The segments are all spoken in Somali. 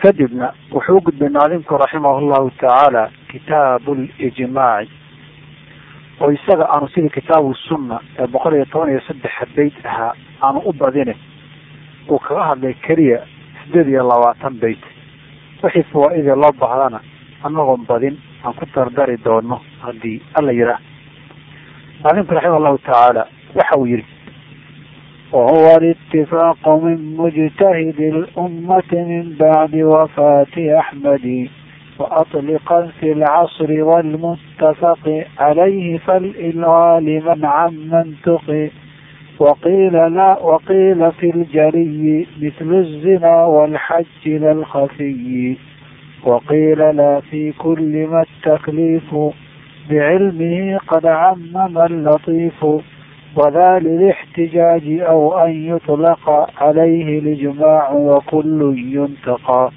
kadibna wuxuu u gudbay naadimku raximah llahu tacaala kitaabu lijmaaci oo isaga aanu sidii kitaabu sunna ee boqol iyo toban iyo saddexa beyt ahaa aanu u badine uu kaga hadlay keliya sideed iyo labaatan beyt wixii fawaa-idee loo baahdana anagoon badin aan ku dardari doono haddii alla yihaah naadimku raximah llahu tacaala waxa uu yihi وهو الاتفاق من مجتهد الأمة من بعد وفاة أحمد وأطلقا في العصر والمتفق عليه فالإلغى لمن عمن تقي وقيل لا وقيل في الجري مثل الزنا والحج لا الخفي وقيل لا في كل ما التكليف بعلمه قد عمم اللطيف وذا للاحتجاج أو أن يطلق عليه الإجماع وكل ينتقى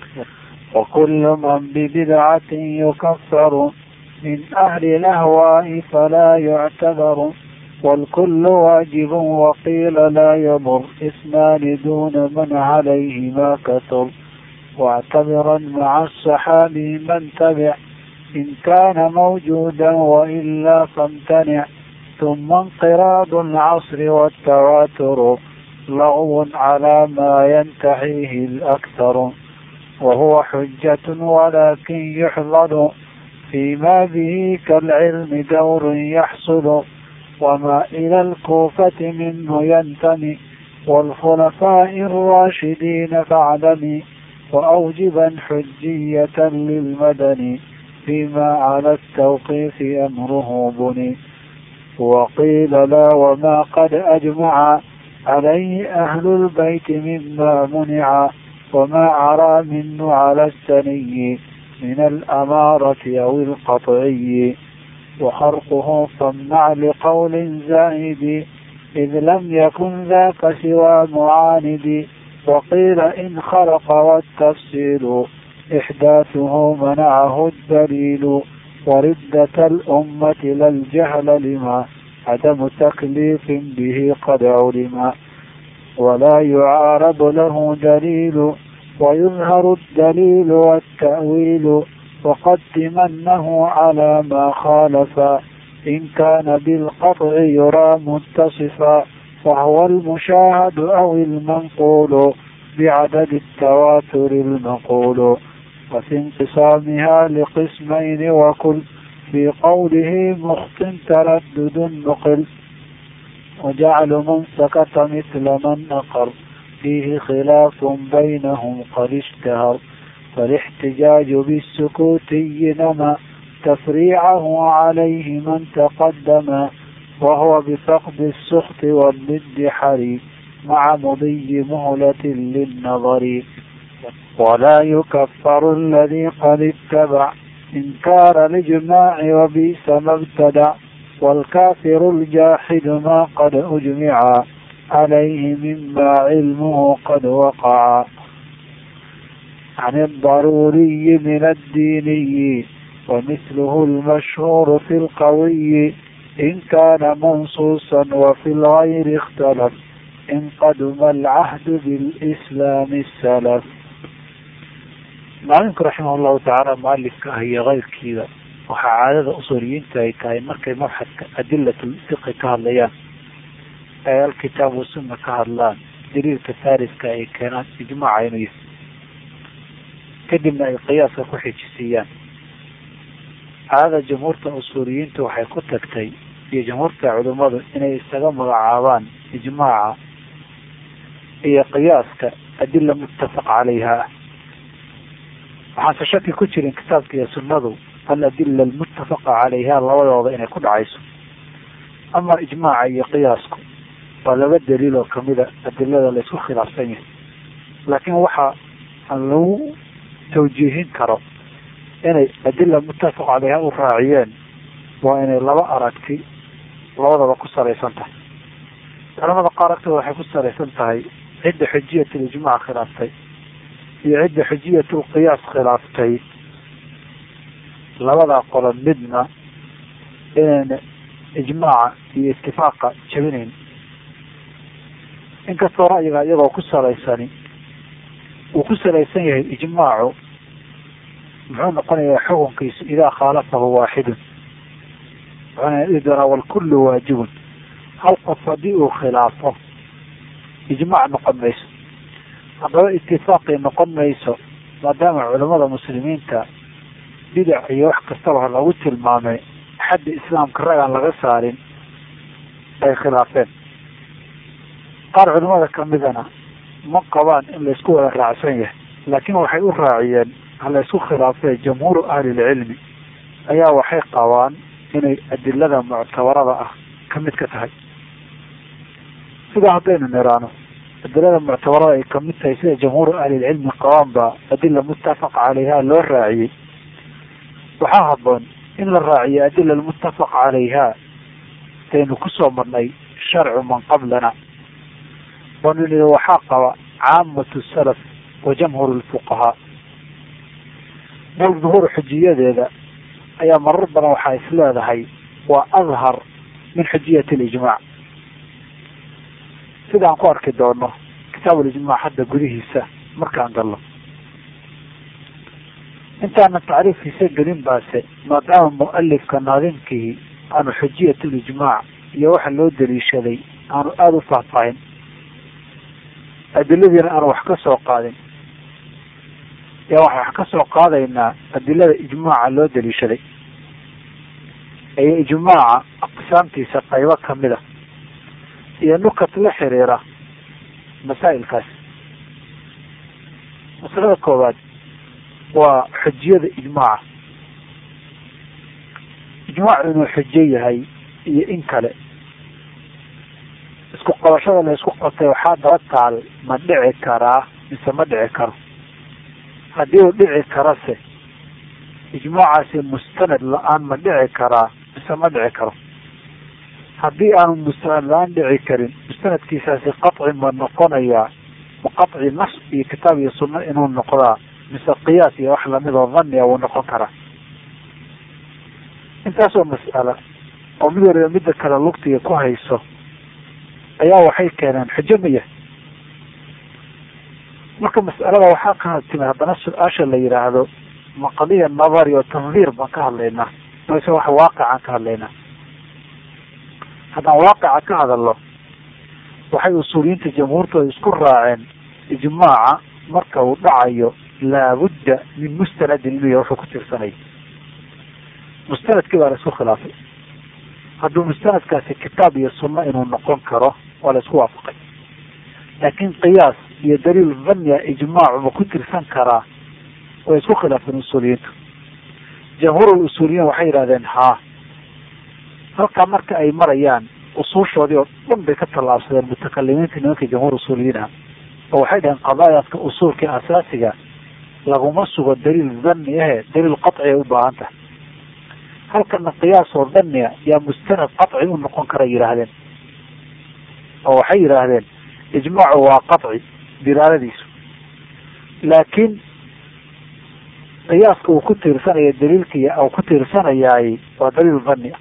وكل من ببدعة يكفر من أهل الأهواء فلا يعتبر والكل واجب وقيل لا يضر اثنان دون من عليه ما كثر واعتبرا مع الصحابي من تبع إن كان موجودا وإلا فامتنع ثم انقراض العصر والتواتر لغو على ما ينتحيه الأكثر وهو حجة ولكن يحضر فيما به كالعلم دور يحصل وما إلى الكوفة منه ينتمي والخلفاء الراشدين فاعلمي وأوجبا حجية للمدني فيما على التوقيف أمره بني وقيل لا وما قد أجمع عليه أهل البيت مما منع وما عرى منه على السني من الأمارة أو القطعي وخرقه صنع لقول زائد إذ لم يكن ذاك سوى معاند وقيل إن خرق والتفصيل إحداثه منعه الدليل وردة الأمة لا الجهل لما عدم تكليف به قد علم ولا يعارض له دليل ويظهر الدليل والتأويل وقدمنه على ما خالف إن كان بالقطع يرى متصفا وهو المشاهد أو المنقول بعدد التواتر المقول وفي انقسامها لقسمين وكل في قوله مخت تردد نقل وجعل من سكت مثل من نقر فيه خلاف بينهم قد اشتهر فالاحتجاج بالسكوتي نما تفريعه عليه من تقدم وهو بفقد السخط والند حري مع مضي مهلة للنظر ولا يكفر الذي قد اتبع إنكار الإجماع وبئس ما ابتدع والكافر الجاحد ما قد أجمع عليه مما علمه قد وقع عن الضروري من الديني ومثله المشهور في القوي إن كان منصوصا وفي الغير اختلف إن قدم العهد بالإسلام السلف maalimku raximah llahu tacaala mualifka ah iyo keyrkiida waxaa caadada usuuriyiinta ay tahay markay mabxadka adilatul fiqi ka hadlayaan ay alkitaab wasunna ka hadlaan daliilka faariska ay keenaan ijmaaca inuu yahay kadibna ay qiyaaska ku xijisiiyaan caadada jamhuurta usuuriyiinta waxay ku tagtay iyo jamhuurta culimmadu inay isaga magacaabaan ijmaaca iyo qiyaaska adila muttafaq calayha waxaanse shaki ku jirin kitaabka iyo sunnadu aladila almuttafaqa calayha labadooda inay ku dhacayso ama ijmaaca iyo qiyaasku waa laba daliil oo kamida adilada laysku khilaafsan yahay laakiin waxa aan lagu tawjiihin karo inay adila muttafaq calayha u raaciyeen waa inay laba aragti labadaba ku salaysan tahay culamada qaar agtooda waxay ku salaysan tahay cidda xujiyat lijmac khilaaftay iyo cidda xujiyat lqiyaas khilaaftay labadaa qolo midna inayna ijmaaca iyo itifaaqa jabinayn inkastoo ra'yiga iyagoo ku salaysani uu ku salaysan yahay ijmaacu muxuu noqonayaa xukunkiisu idaa khaalafahu waaxidun wuxuuna dhihi doonaa walkullu waajibun hal qof haddii uu khilaafo ijmaac noqon mayso haddaba itifaaqii noqon mayso maadaama culamada muslimiinta bidac iyo wax kastaba lagu tilmaamay xadda islaamka rag aan laga saarin ay khilaafeen qaar culimada kamidana ma qabaan in laysku wada raacsan yahay laakiin waxay u raaciyeen halaysku khilaafee jamhuuru ahlilcilmi ayaa waxay qabaan inay adilada muctabarada ah ka mid ka tahay sidaa haddaynu niraano adilada muctabarada ay kamid tahay sida jamhuuru ahlilcilmi qabaan baa adila muttafaq caleyha loo raaciyey waxaa haboon in la raaciyo adila muttafaq calayha saynu kusoo marnay sharcu man qablana banu waxaa qaba caamatu salaf wa jamhuur lfuqahaa bal duhuur xujiyadeeda ayaa marar badan waxaa is leedahay waa adhar min xujiyati alijmaac sidaan ku arki doono kitaab alijmaac hadda gudihiisa markaan galno intaana tacriifkiisa gelin baase maadaama mualifka naadimkii aanu xujiyat lijmaac iyo waxa loo daliishaday aanu aada u faahfaahin adiladiina aanu wax ka soo qaadin yaa waxaan wax ka soo qaadaynaa adilada ijmaaca loo daliishaday iyo ijmaaca aqsaamtiisa qaybo kamid a iyo nukat la xiriira masaa'ilkaas masalada koowaad waa xujiyada ijmaaca ijmaacu inuu xujo yahay iyo in kale isku qabashada la isku qabtay waxaa daba taal ma dhici karaa mise ma dhici karo haddii uu dhici karase ijmaacaasi mustanad la-aan ma dhici karaa mise ma dhici karo haddii aanu mustanad la-aan dhici karin mustanadkiisaasi qaci ma noqonayaa ma qaci nas iyo kitaab iyo sunno inuu noqdaa mise qiyaas iyo wax lamid oo dhanniya wuu noqon karaa intaasoo mas'ala oo mid waliba midda kale lugtiga ku hayso ayaa waxay keeneen xujo maya marka mas'alada waxaa ka timi haddana su-aasha la yidhaahdo ma qadiya nabari oo tandiir baan ka hadlaynaa mise wax waaqicaan ka hadlaynaa haddaan waaqica ka hadalno waxay usuuliyiinta jamhuurtooda isku raaceen ijmaaca marka uu dhacayo laabudda min mustanadin inuu wuxuu ku tirsanay mustanadkii baa la isku khilaafay hadduu mustanadkaasi kitaab iyo sunno inuu noqon karo waa la isku waafaqay laakiin qiyaas iyo daliil dhanniya ijmaacu ma ku tirsan karaa way isku khilaafeen usuuliyiintu jamhuurul usuuliyiin waxay yidhahdeen haa halkaa marka ay marayaan usuushoodii oo dhan bay ka tallaabsadeen mutakalimiinta nimanka jamhuur usuuliyiin ah oo waxay dhaheen qadaayaadka usuulka asaasiga laguma sugo daliil dhanni ahe daliil qaci ay u baahan tahay halkana qiyaas oo dhanniya yaa mustanad qaci u noqon kara yidhaahdeen oo waxay yidhaahdeen ijmaacu waa qaci dilaaladiisu laakiin qiyaaska uu ku tiirsanaya daliilkii uu ku tiirsanayaay waa daliil dhanni ah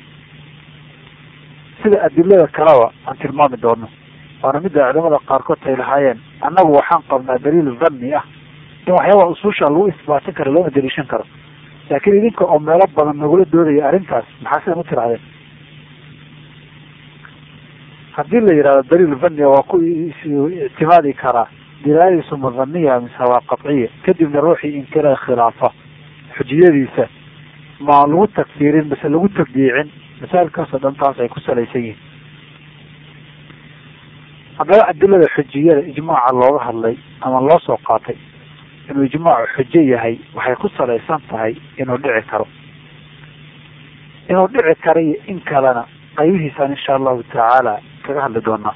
sida adilada kaleba aan tilmaami doono waana midda culamada qaarkood ay lahaayeen annagu waxaan qabnaa daliil dhanni ah in waxyaabaa usuusha lagu isbaatin karo loona daliishan karo laakiin idinka oo meelo badan nagula doodaya arrintaas maxaa sidan u tirahdeen haddii la yidhahdo daliil dhanniya waa ku ictimaadi karaa dilaaladiisu ma dhaniya mise waa qadciya kadibna ruuxii inkira khilaafa xujiyadiisa ma lagu tagfiirin mise lagu tabdiicin masaailkaasoo dhan taas ay ku salaysan yihiin haddaba adilada xujiyada ijmaaca looga hadlay ama loo soo qaatay inuu ijmaacu xujo yahay waxay ku salaysan tahay inuu dhici karo inuu dhici karo iyo in kalena qaybihiisaan insha allahu tacaala kaga hadli doonaa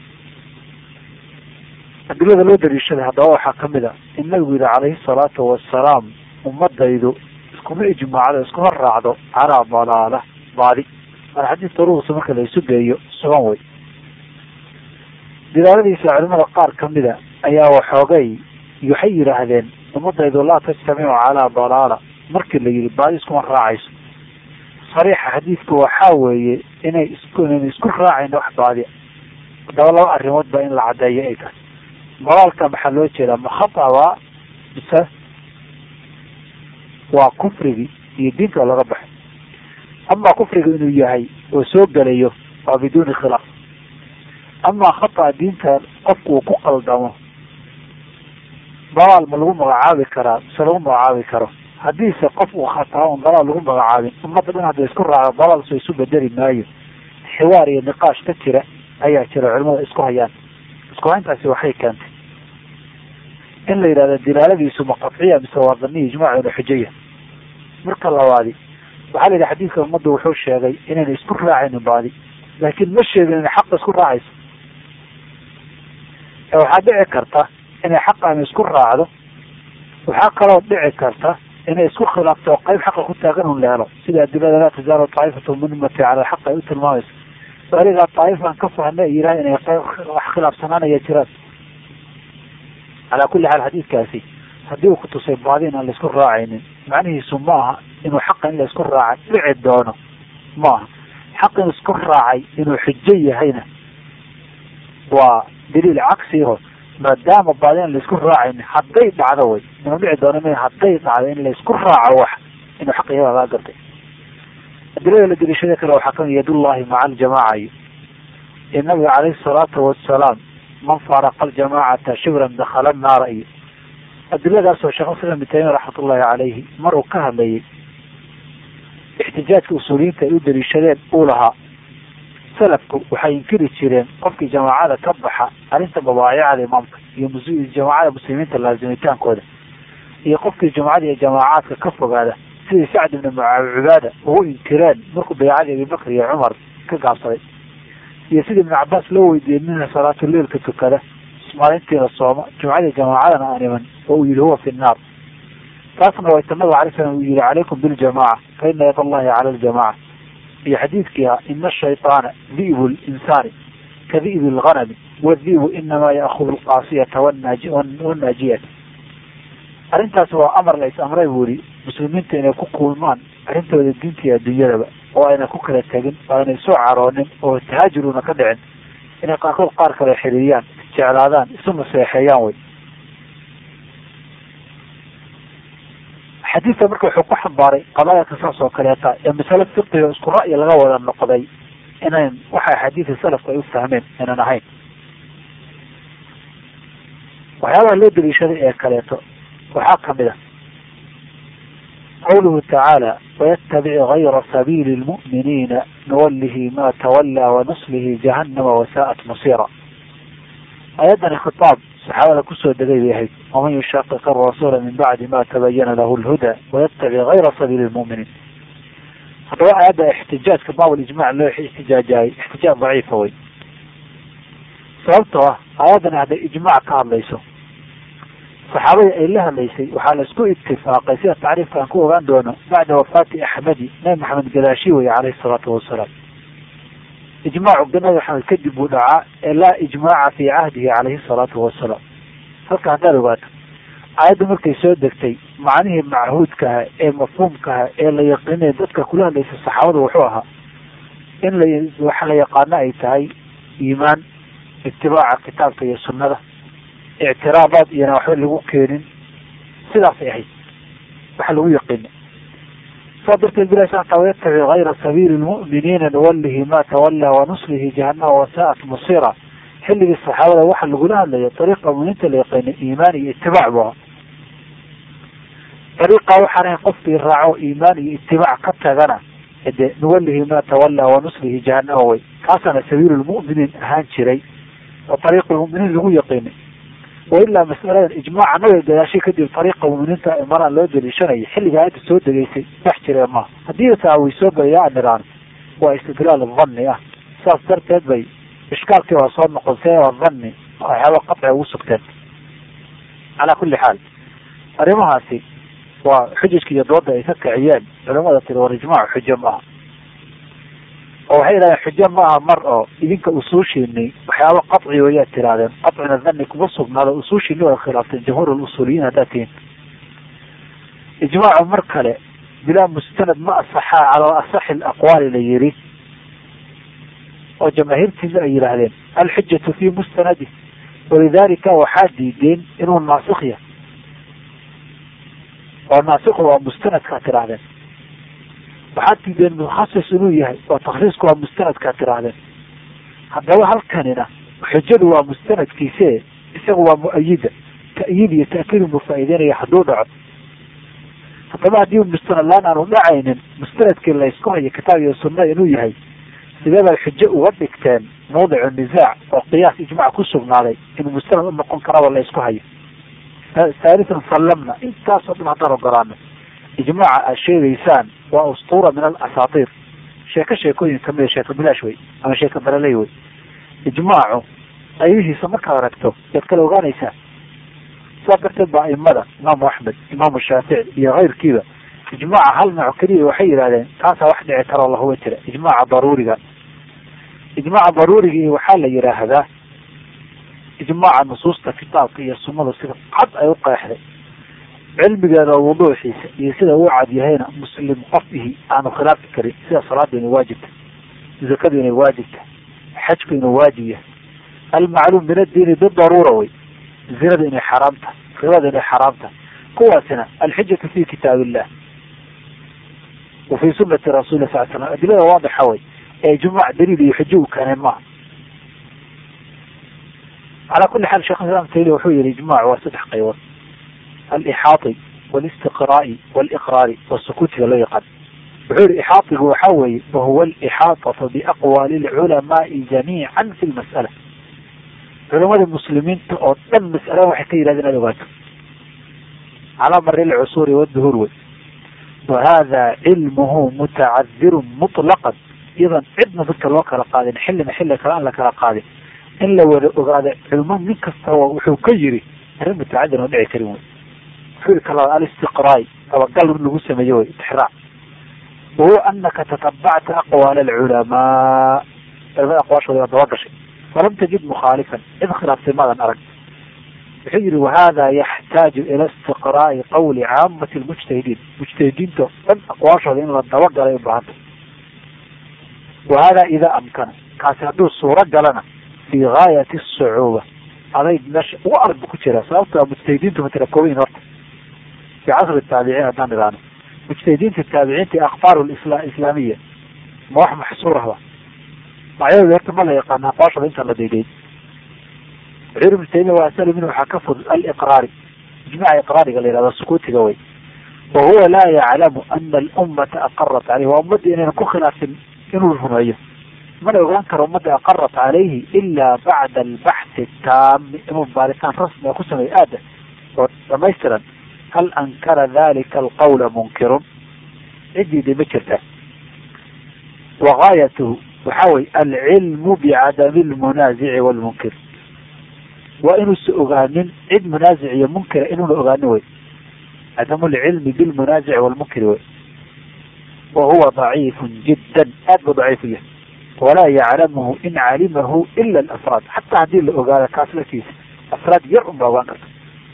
adilada loo daliishaday haddaba waxaa kamid a in nabigu yihi calayhi salaatu wasalaam ummadaydu iskuma ijmaacdo iskuma raacdo calaa dalaala baadi waana xadiis daruursa marka la isu geeyo sugan wey dilaaladiisa culimada qaar kamida ayaa waxoogay waxay yidhaahdeen ummadaydu laa tajtamicu calaa dalaala markii la yihi baadi iskuma raacayso sariixa xadiidka waxaa weeye inay isku inayna isku raacayn wax baadi haddaba laba arrimood baa in la caddeeyo ay tahay dalaalka maxaa loo jeedaa ma khata waa mise waa kufrigii iyo diinta laga baxay amaa kufriga inuu yahay oo soo gelayo waa biduuni khilaaf amaa khata diinta qofku uu ku qaldamo dalaal ma lagu magacaabi karaa mise lagu magacaabi karo haddiise qof uu khataa un dalaal lagu magacaabin ummadda dhan hadda isku raaco dalaal soo isu bedeli maayo xiwaar iyo niqaash ka jira ayaa jira culimada isku hayaan isku hayntaasi waxay keentay in la yidhahdo dilaaladiisu ma qadciya mise waa daniya ijmaacuna xujaya marka labaadi waxaa la yidhi xadiidka ummadda wuxuu sheegay inayna isku raacaynin baadi laakiin ma sheegin inay xaqa isku raacayso ee waxaa dhici karta inay xaqaani isku raacdo waxaa kaloo dhici karta inay isku khilaafto oo qayb xaqa ku taagan un la helo sida adilada laa tazaalu taa'ifatu min ummati cala alxaq ay u tilmaamayso waligaa taa'ifan ka fahna yiraha inay qayb wax khilaafsanaanaya jiraan calaa kulli xaal xadiidkaasi haddii uu kutusay baadi in aan laisku raacaynin macnihiisu ma aha inuu xaqa in laisku raaca dhici doono ma aha xaq in isku raacay inuu xujo yahayna waa daliil cagsiho maadaama baadi in laisku raacaynin hadday dhacdo way inuu dhici doono m hadday dhacdo in laisku raaco wax inuu xaq yahay laga gartay adilada la deliishada kale waxaa kamid yadullahi maca aljamaaca iyo ee nabiga caleyhi salaatu wasalaam man faaraqa aljamaacata shibran dakhala naara iyo adiladaasoo sheekh islam ibn taymiya raxmatullahi caleyhi mar uu ka hadlayay ixtijaajka usuuliyiinta ay u daliishadeen uu lahaa salafku waxay inkiri jireen qofkii jamaacada ka baxa arrinta mabaayicada imaamka iyo jamaacada muslimiinta laazimitaankooda iyo qofkii jumcada iyo jamaacaadka ka fogaada sidii sacd ibni cubaada ugu inkireen markuu baycadii abibakr iyo cumar ka gaabsaday iyo sidii ibn cabaas loo weydiiyey minha salaatuleilka tukada maalintiina sooma jumcadii jamaacadana aan iman oo uu yihi huwa fi nnaar taasna waa ta nabiga alay slam uu yihi calaykum biljamaca fa ina yad allahi cala aljamaca iyo xadiidkii ah ina ashayطaana di'bu linsaani ka di'bi lganami wadi'bu inamaa ya'kudu lqaasiyata wanaajiyata arrintaas waa amar la is amray buu yihi muslimiinta inay ku kulmaan arrintooda diinta iyo adduunyadaba oo ayna ku kala tegin oo aynay soo caroonin oo tahaajuruna ka dhicin inay qaarkood qaar kale xiriiriyaan jeclaadaan isu naseexeeyaan way xadiidka marka wuxuu ku xambaaray qadaayadka saas oo kaleeta ee masale fiqiga isku ra'yi laga wada noqday inayn waxa xadiidka salafku ay u fahmeen aynan ahayn waxyaabaha loo daliishaday ee kaleeto waxaa kamid a qawluhu tacaala wayatabic gayra sabiili lmu'miniina nuwallihi ma tawallaa wanuslihi jahannama wasaa'at masira ayaddani khitaab saxaabada kusoo degay bay ahayd waman yushaqiq arasuula min bacdi ma tabayana lahu lhuda wayatabic gayra sabiili lmu'miniin haddaba aayadda ixtijaajka baab lijmac loo ixtijaajaayay ixtijaaj daciifa wey sababtoo ah aayaddani hadday ijmac ka hadlayso saxaabadii ay la hadlaysay waxaa la isku itifaaqay sida tacriifka aan ku ogaan doono bacda wafaati axmedi nabi maxamed gadaashi weye caleyhi salaatu wasalaam ijmaacu nabi maxamed kadib buu dhacaa ee laa ijmaaca fii cahdihi caleyhi salaatu wasalaam halka haddaad ogaato aayadda markay soo degtay macnihii machuudkaha ee mafhuumkaha ee la yaqiinay dadka kula hadlaysa saxaabada wuxuu ahaa in la waxa la yaqaano ay tahay iimaan itibaaca kitaabka iyo sunnada ictiraabaad iyona waxba lagu keenin sidaasay ahayd waxa lagu yaqiina saa darteed bilahi subana wayatabic gayra sabiili lmu'miniina nuwallihi ma tawallaa wanuslihi jahannama wasaa'at masira xilligii saxaabada waxa lagula hadlayo dariiqa muminiinta la yaqiinay iimaan iyo itibaac bu ahaa dariiqa waxaan ahayn qofkii raaco iimaan iyo itibaac ka tagana de nuwallihi ma tawallaa wanuslihi jahannama way kaasana sabiilu lmu'miniin ahaan jiray oo dariiqa lmuminiin lagu yaqiinay wailaa masaladan ijmaaca nabiga gadaashay kadib ariiqa muminiinta maraan loo daliishanayay xilliga aayadda soo degaysay dhex jiree maaha haddii taa way soo galayaa niraan waa istidlaal dhanni ah saas darteed bay ishkaalkii waa soo noqotee waa dhanni waxyaaba qaci ugu sugteen calaa kulli xaal arrimahaasi waa xujajka iyo dooda ay ka kiciyeen culamada tiri war ijmaac xujo ma aha oo waxay yidhahdeen xujo ma aha mar oo idinka usuushiinay waxyaaba qaci wayaad tirahdeen qacina dhani kuma sugnaado usuushiini waa khilaafteen jamhuur usuuliyiin haddaad tihiin ijmaacu mar kale bilaa mustanad ma asaxaa calaa asaxi aqwaali la yiri oo jamaahiirtiina ay yidhaahdeen alxujatu fi mustanadi walidaalika waxaa diideen inuu naasikh yahay oo naasikhu waa mustanadkaa tidhaahdeen waxaad diideen mukhasis inuu yahay oo takhsiisku waa mustanadkaa tidhaahdeen haddaba halkanina xujadu waa mustanadkiise isagu waa mu-ayida ta'yiid iyo ta'kiid buu faa'iideynaya hadduu dhaco haddaba haddii mustanad laan aanu dhacaynin mustanadkii la ysku hayo kitaab iyo sunna inuu yahay sidee bay xujo uga dhigteen mawdicu nisaac oo qiyaas ijmac ku sugnaaday inuu mustanad u noqon karaba la ysku hayo haalisan sallamna intaasoo dhan haddaan ogolaano ijmaaca aad sheegaysaan waa ustuura min alasaatiir sheeko sheekooyin kamida sheeko bilaash wey ama sheeko baraley wey ijmaacu qaybihiisa markaad aragto yaad kala ogaanaysaa saa darteed ba aimada imaamu axmed imaamu shaafici iyo keyrkiiba ijmaaca hal nooc keliya waxay yidhahdeen taasaa wax dhici karoo lahuba jira ijmaaca daruuriga ijmaaca daruurigii waxaa la yidhaahdaa ijmaaca nusuusta kitaabka iyo sunnada sida cad ay u qeexday cilmigeeda wuduuxiisa iyo sida uu cad yahayna muslim qofihi aanu khilaafi karin sida salaada inay waajibta zakadu inay waajibta xajku inuu waajib yahay almacluum min addiini bidaruura wey zinada inay xaraam tahay ribada inay xaraam tahay kuwaasina alxijatu fi kitaab illah wa fi sunati rasuli sal slam adilada waadixa wey ee ijmaac daliil iyo xujo u keeneen maaha calaa kuli xaal shekh islam taymiya wuxuu yihi ijmac waa saddex qaybood alixaati walistiqraa'i waliqraari wasukuutiga loo yaqaan wuxuu yihi ixaatigu waxaa weeye wahuwa alixaatatu biaqwaali lculamaai jamiican fi lmas'ala culamada muslimiinta oo dhan mas'alada waxay ka yidhahdeen inaad ogaato calaa mari lcusuuri wduhuur wey wa hada cilmuhu mutacadirun mutlaqan iyadan cidna dadka loo kala qaadin xillina xilli kale aan la kala qaadin in la wada ogaado culmo nin kastaba wuxuu ka yiri arrin mutacadir oo dhici karin wey wuxuu yihi kala alistiqraai dabagal lagu sameeye wey itixraac wahuwa anaka tatabacta aqwaal alculamaa culamada aqwaashooda waa daba gashay falam tajid mukhaalifan cid khilaaftay maadan arag wuxuu yihi wahada yaxtaaju ila istiqraa'i qawli caamati lmujtahidiin mujtahidiinta dhan aqwaashooda in la dabagalay ubaahanta wahada idaa amkana kaasi hadduu suuro galana fi gaayati asucuuba aday meesha ugu arag bu ku jiraa sababto mujtahidiintu matala koobayin horta fi casri taabiciin haddaan idhaano mujtahidiinta taabiciinta akfaaru islaamiya ma wax maxsuurahba magacyadooda horta ma la yaqaana aqwaashooda intaan la daydayn wuxuu yiri ibnu taymiya waa asali minhu waxaa ka fudud aliqraari ijmaca iqraariga la yihahdo sukuutiga wey wa huwa laa yaclamu ana alummata aqarat caleyh waa ummadda inayna ku khilaafin inuu rumeeyo mana ogaan karo ummadda aqarat calayhi ila bacda albaxthi taami inuu baaritaan rasmi a ku sameeyo aada oo dhamaystiran hal ankara dalika alqawla munkirun cidiida ma jirta wa gaayatuhu waxa wey alcilmu bicadami lmunaazici walmunkir waa inuusa ogaanin cid munaazic iyo munkira inuuna ogaanin wey cadamu lcilmi bilmunaazici walmunkiri wey wa huwa daciifun jiddan aad buu daciifu yahay walaa yaclamuhu in calimahu ila alafraad xataa haddii la ogaado kaas laftiisa afraad yar un baa ogaan karta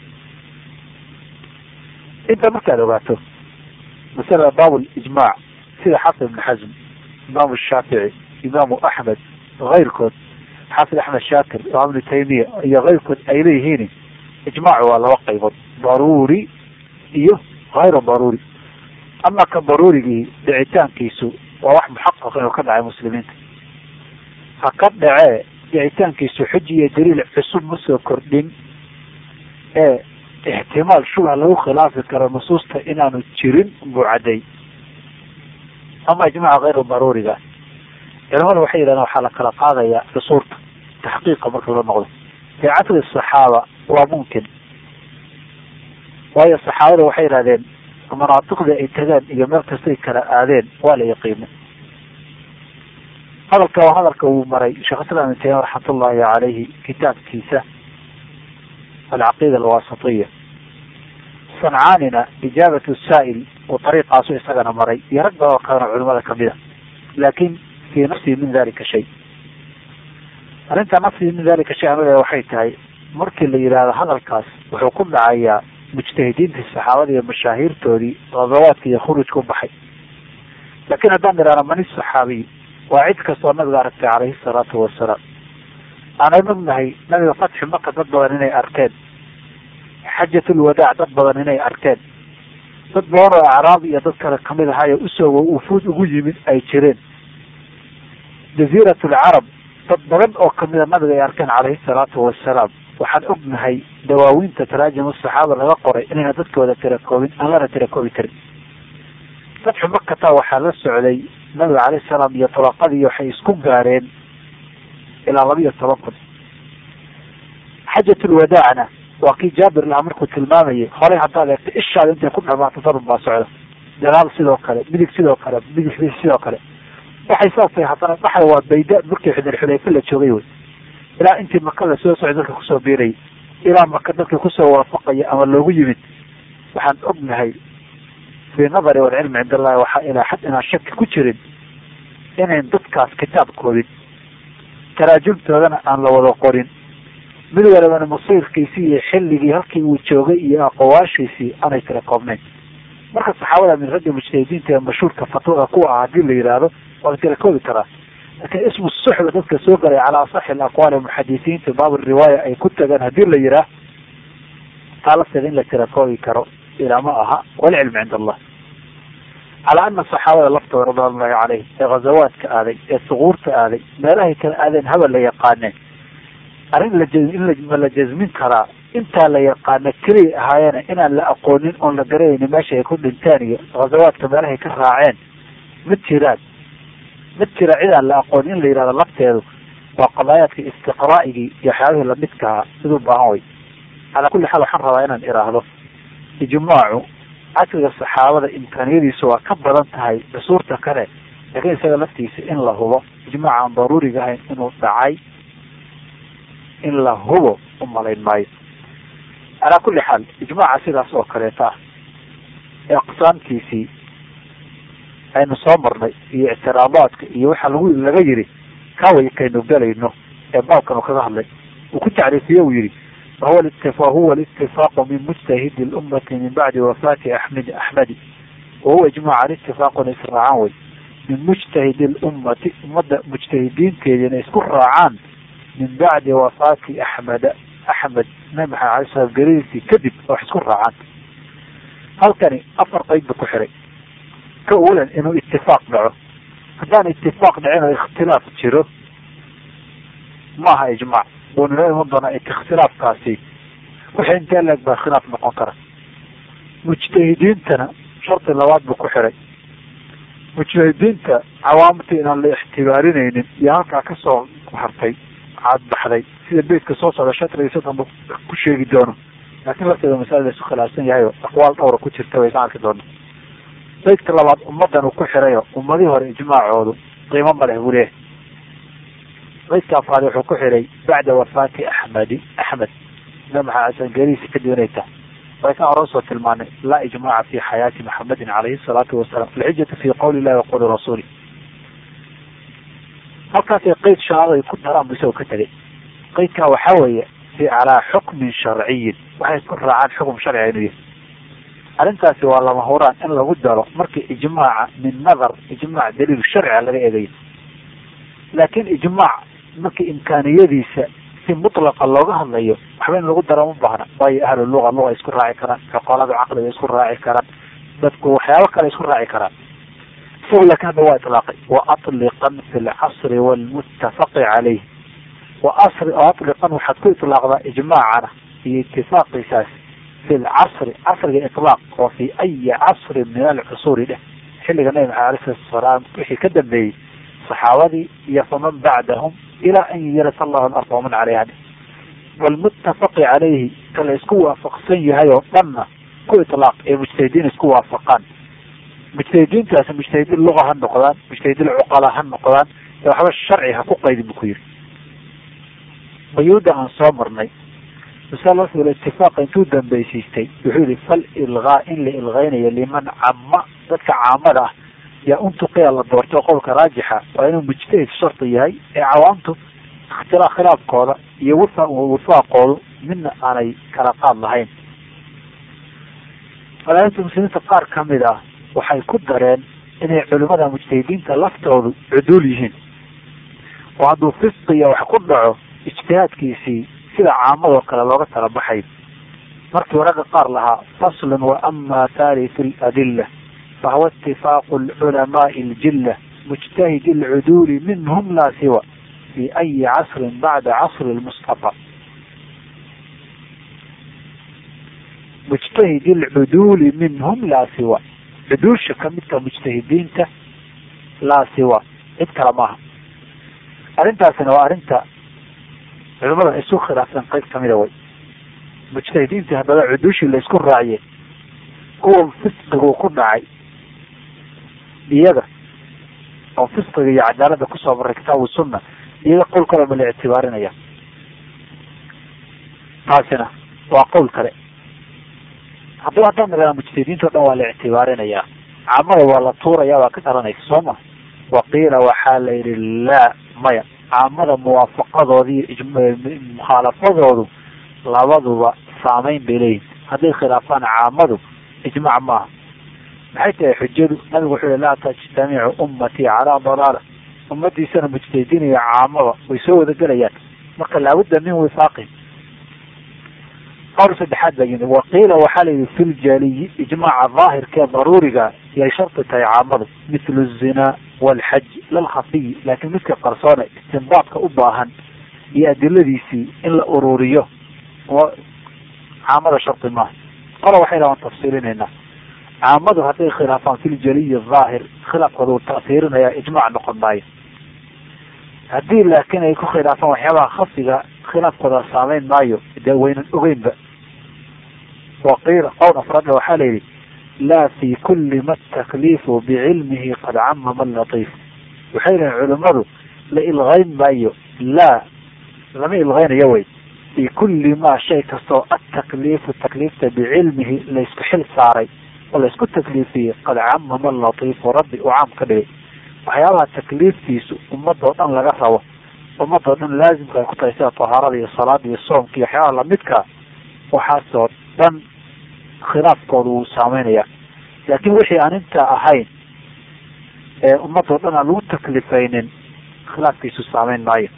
inta markaad ogaato masalada baab lijmaac sida xafid ibn xasm imaamu shaafici imaamu axmed kayrkood xaafid axmed shaakir imaam ibnu taymiya iyo kayrkood ay leeyihiin ijmaacu waa laba qaybood daruuri iyo hayru daruuri ama ka daruurigii dhicitaankiisu waa wax muxaqaq inuu ka dhacay muslimiinta ha ka dhacee dhicitaankiisu xuji iyo daliil cusub ma soo kordhin ee ixtimaal shubha lagu khilaafi karo nusuusta inaanu jirin buu cadday ama ijmaca hayru daruuriga culamada waxay yidhahdeen waxaa la kala qaadayaa cusuurta taxqiiqa marka loo noqdo fii casri saxaaba waa mumkin waayo saxaabada waxay yidhahdeen manaatiqda ay tagaan iyo meel kastay kala aadeen waa la yaqiina hadalka waa hadalka uu maray sheekh islam ibn taymiya raxmatullahi calayhi kitaabkiisa alcaqiida alwasitiya sancaanina ijaabatu saa'il uu ariiqaasu isagana maray iyo rag badan oo kalena culimada kamida laakin fi nafsihi min dalika shay arrinta nafsihi min dalika shay amada waxay tahay markii la yidhaahdo hadalkaas wuxuu ku dhacayaa mujtahidiintii saxaabada iyo mashaahiirtoodii qadawaadka iyo khurujka u baxay laakiin haddaan idhahno mani saxaabiy waa cid kastoo nabiga aragtay calayhi salaatu wasalaam aanan ognahay nabiga fatxi maka dad badan inay arkeen xajatul wadaac dad badan inay arkeen dad badan oo acraab iyo dad kale kamid ahaayo usoo ufuud ugu yimid ay jireen jaziirat alcarab dad badan oo kamida nabiga ay arkeen calayhi salaatu wasalaam waxaan ognahay dawaawiinta taraajim saxaaba laga qoray inayna dadkooda tirakoobin aan lana tirakoobi karin fatxu makata waxaa la socday nabiga calayhi salaam iyo tulaqadii waxay isku gaareen ilaa laba iyo toban kun xajatul wadaacna waa kii jaabir lahaa markuu tilmaamayay horey haddaad eegto ishaada intay ku dhamaato darun baa socda dagaal sidoo kale midig sidoo kale midig sidoo kale waxay saas tahay haddana dhaxda waa bayda markii xudar xudayfa la joogay wey ilaa intii maka la soo socday dadka kusoo biirayay ilaa maka dadka kusoo waafaqaya ama loogu yimid waxaan ognahay fii nadari walcilmi cind allahi waxaa ilaa xad inaan shaki ku jirin inayn dadkaas kitaab koobin taraajumtoodana aan la wada qorin mid walibana masiirkiisii iyo xilligii halkii uu joogay iyo aqowaashiisii aanay tira koobnayn marka saxaabada min ragga mujtahidiinta ee mashhuurka fatwada kuwa ah hadii la yidhaahdo waa la tira koobi karaa laakiin ismu suxba dadka soo galay calaa asaxi alaqwaali muxadisiinta baab riwaaya ay ku tagaan hadii la yidhaah taalasteeda in la tira koobi karo ilaa ma aha walcilmu cind allah calaa ana saxaabada laftooda ridwan ullahi caleyhim ee ghazawaadka aaday ee suquurta aaday meelahay kala aadeen habal la yaqaaneen arrin la in ma la jasmin karaa intaa la yaqaana keliya ahaayeena inaan la aqoonin oon la garanaynin meesha ay ku dhinteen iyo ghazawaadka meelahay ka raaceen ma jiraan ma jira cidaan la aqoonin in la yidhahdo lafteedu waa qadaayaadka istiqraa'igii iyo waxyaabihii lamidkaha siduu baahan way calaa kulli xaal waxaan rabaa inaan iraahdo ijmaacu casriga saxaabada imkaaniyadiisu waa ka badan tahay cusuurta kale laakiin isaga laftiisa in la hubo ijmaac aan daruuriga ahayn inuu dhacay in la hubo u malayn maayo calaa kulli xaal ijmaaca sidaas oo kaleeta ah ee aqsaamkiisii aynu soo marnay iyo ictiraadaadka iyo waxa lagu laga yiri kaway kaynu galayno ee baabkan uu kaga hadlay uu ku tacriifiye uu yihi wahuwa wahuwa اlاtifaaqu min mujtahidi اlummati min bacdi wafaati axmed axmedi wahuwa ijmaacan itifaaqun israacaan wey min mujtahidi اlummati ummadda mujtahidiinteedi inay isku raacaan min bacdi wafaati axmeda axmed nabi maxamed alay slam geridiisii kadib oo wax isku raacaan halkani afar qeyd ba ku xiray ka awalan inuu itifaaq dhaco haddaan itifaaq dhicin oo ikhtilaaf jiro maaha ijmaac wuunala iman doonaa ikhtilaafkaasi wixii intee leeg baa khilaaf noqon kara mujtahidiintana shardi labaad buu ku xiray mujtahidiinta cawaamtii inaan la ixtibaarinaynin iyo halkaa kasoo hartay cadbaxday sida beytka soo socda shatrigiisa dambe ku sheegi doono laakiin lafteeda masala la isu khilaafsan yahay oo aqwaal dhowra ku jirta way ka arki doona beydka labaad ummadan uu ku xirayo ummadihii hore ijmaacoodu qiimo ma leh buu leeyahay beydka afraad wuxuu ku xiray bacda wafaati axmedi axmed nabi maxamed asan geerihiisa kadib inay tahay way kan hore usoo tilmaanay laa ijmaaca fi xayaati maxamedin calayhi salaatu wasalaam alxijatu fi qowli illahi wa qowli rasuuli halkaasay qeyd shaaday ku daraan bu isagoo ka tegay qeydkaa waxaa weeye fi calaa xukmin sharciyin waxay isku raacaan xukum sharciga inuu yahay arrintaasi waa lama huraan in lagu daro markii ijmaaca min nadar ijmaac daliil sharciga laga eegayo laakiin ijmaac markii imkaaniyadiisa si mutlaqa looga hadlayo waxba in lagu daro ma baahna waayo ahlu luga luga isku raaci karaan xoqolada caqliga isku raaci karaan dadku waxyaabo kale isku raaci karaan isagu laakiin hadda waa itlaaqay wa atliqan fi lcasri walmuttafaqi caleyh wa asri oo atliqan waxaad ku itlaaqdaa ijmaacana iyo itifaaqiisaas fi lcasri casriga itlaaq oo fi ayi casrin min alcusuuri dheh xilliga nabi maxamed alay salatu wasalaam wixii ka dambeeyey saxaabadii iyo faman bacdahum ilaa an yarasa allahu alarda waman caleyha walmuttafaqi caleyhi ka la isku waafaqsan yahay oo dhanna ku itlaaq ee mujtahidiin isku waafaqaan mujtahidiintaasi mujtahidiin luga ha noqdaan mujtahidiin cuqala ha noqdaan ee waxba sharci ha ku qaydin bu ku yiri quyuuda aan soo marnay masalaful itifaaqa intuu dambeysiistay wuxuu yihi fal ilgaa in la ilgeynayo liman cama dadka caamada ah yaa untuqiya la doorto qowlka raajixa waa inuu mujtahid shardi yahay ee cawaamtu ikhtilaa khilaafkooda iyo wifa wifaaqoodu midna aanay kala qaad lahayn falaainta muslimiinta qaar kamid ah waxay ku dareen inay culimada mujtahidiinta laftoodu cuduul yihiin oo hadduu fisqiya wax ku dhaco ijtihaadkiisii sida caamadoo kale looga tala baxay markii ragga qaar lahaa faslun wa ama thaalithu ladilla fahuwa itifaaqu lculamaai ljilla mujtahidi alcuduuli minhum laa siwa fi ayi casrin bacda casri lmustafa mujtahidi alcuduuli minhum laa siwa cuduusha kamidka mujtahidiinta laa siwa cid kale maaha arrintaasina waa arrinta culimada isu khilaafsan qayb kamida way mujtahidiintii haddaba cuduushii laysku raaciye kuwa fisqigu ku dhacay iyaga oo fisqiga iyo cadaalada kusoo maray kitaabu sunna iyaga qowlkooda ma la ictibaarinaya taasina waa qowl kale haddaba haddaan nirahda mujtahidiinta o dhan waa la ictibaarinayaa caamada waa la tuuraya baa ka dhalanaysa soo ma waqiila waxaa la yidhi laa maya caamada muwaafaqadoodi iyo mukhaalafadoodu labaduba saameyn bay leeyihin hadday khilaafaan caamadu ijmac maaha maxay tahay xujadu nabigu wuxuu yihi laa tajtamicu ummatii calaa dalaala ummadiisana mujtahidiin iyo caamada way soo wada gelayaan marka laabudda min wifaaqin qowl saddexaad baa yimid waqiila waxaa la yidhi fi ljaliyi ijmaaca daahirkee daruuriga yay shardi tahay caamadu mithlu zinaa walxaj lalkhafiyi laakiin midka qarsoone istinbaadka u baahan iyo adiladiisii in la ururiyo caamada shardi maaha qola waxay dhahaan tafsiilinaynaa caamadu hadday khilaafaan fi ljaliyi daahir khilaafkooda uu ta'siirinaya ijmac noqon maayo haddii laakiin ay ku khilaafaan waxyaabaha khafiga khilaafkooda saameyn maayo dee waynan ogeynba waqiila qowl afraadna waxaa la yidhi laa fi kuli ma takliifu bicilmihi qad camama latiif waxay yihiin culimadu la ilgayn maayo laa lama ilgaynayo wey fi kuli ma shay kastoo atakliifu takliifta bicilmihi laysku xil saaray oo laysku takliifiyey qad camama latiifu rabbi uu caam ka dhigay waxyaabaha takliiftiisu ummadoo dhan laga rabo ummadoo dhan laazimka ay ku tahay sida tahaarada iyo salaada iyo soomka iyo waxyaabaha lamidka waxaasoo dhan khilaafkooda wuu saameynaya laakiin wixii aan intaa ahayn ee ummadoo dhan aan lagu taklifaynin khilaafkiisu saameyn maayo